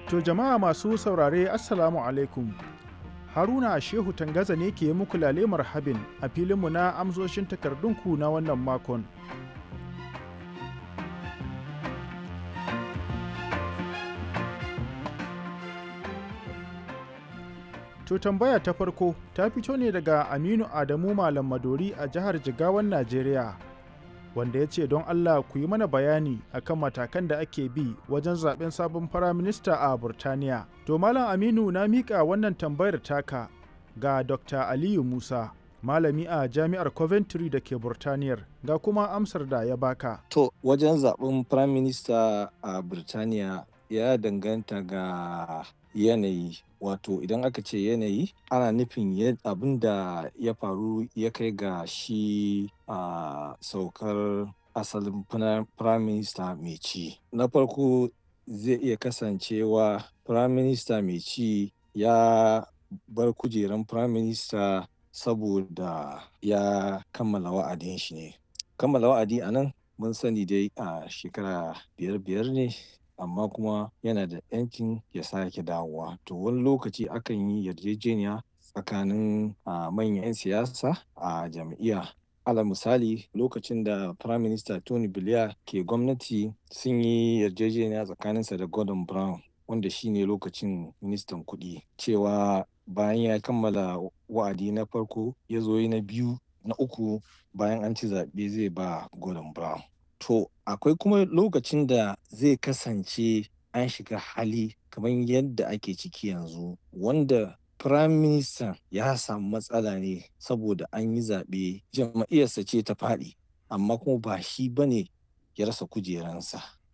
To jama'a masu saurare Assalamu alaikum. Haruna Shehu Tangaza ne ke muku lale marhabin a filinmu na amsoshin takardunku na wannan makon. To tambaya ta farko ta fito ne daga Aminu Adamu Malam Madori a jihar Jigawan Najeriya. Wanda ya ce don Allah ku yi mana bayani akan matakan da ake bi wajen zaben sabon firaminista a Burtaniya. To Malam Aminu na miƙa wannan tambayar taka ga Dr. Aliyu Musa, malami a Jami'ar Coventry da ke Burtaniyar, ga kuma amsar da ya baka. To wajen zaben firaminista a Burtaniya ya danganta ga yanayi wato idan aka ce yanayi ana nufin abin da ya faru ya kai ga shi a saukar asalin prime minister mai ci na farko zai iya kasancewa prime minister mai ci ya bar kujeran prime minister saboda ya kammala wa'adin shi ne kammala wa'adi a nan mun sani dai a shekara biyar biyar ne amma kuma yana da yancin ya sake dawowa to wani lokaci akan yi yarjejeniya tsakanin manyan 'yan siyasa a jam'iyya ala misali lokacin da prime minister tony blair ke gwamnati sun yi yarjejeniya tsakaninsa da gordon brown wanda shine lokacin ministan kuɗi cewa bayan ya kammala wa'adi na farko ya zo na biyu na uku bayan an ci zaɓe zai ba gordon brown To akwai kuma lokacin da zai kasance an shiga hali kamar yadda ake ciki yanzu wanda Prime Minister ya samu matsala ne saboda an yi zaɓe jam'iyyarsa ce ta faɗi amma kuma ba shi ba ne ya rasa kujeransa.